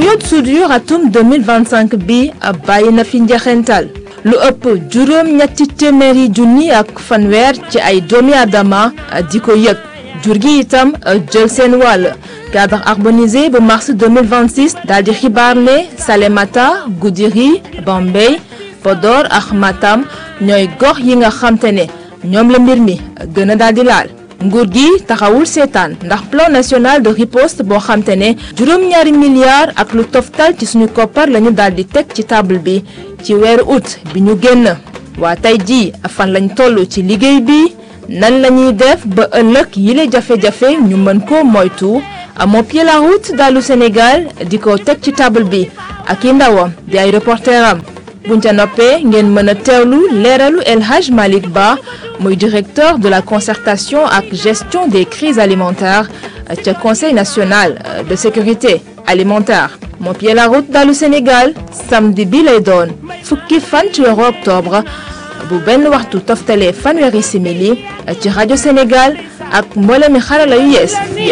période soudure atum 2025 bi bàyyi na fi njeexental lu ëpp juróom ñetti téeméeri junni ak fanweer ci ay doomi aadama di ko yëg jur gi itam jël seen wàll cadre harmonisé bu mars 2026 daal di xibaar ne Salémata Goudiri Bambey Podor ak Matam ñooy gox yi nga xamte ne ñoom la mbir mi gën a daal di laal nguur gi taxawul seetaan ndax plan national de riposte boo xamte ne juróom-ñaari milliards ak lu toftal ci suñu koppar lañu daal di teg ci table bi ci weeru août bi ñu génn waa tey jii fan lañ toll ci liggéey bi nan la ñuy def ba ëllëg yile jafe-jafe ñu mën ko moytu moo pied la route dalu Sénégal di ko teg ci table bi ak i ndawam di ay reporter am buñ ca noppee ngeen mën a teewlu leeralu El Hadj Malick Ba muy directeur de la concertation ak gestion des crises alimentaires ca conseil national de sécurité alimentaire moo pied la route dalu Sénégal samedi bi lay doon fukki fan ci weeru octobre bu benn waxtu toftalee fanweeri simili ci rajo Sénégal ak mboolemi xarala yu yees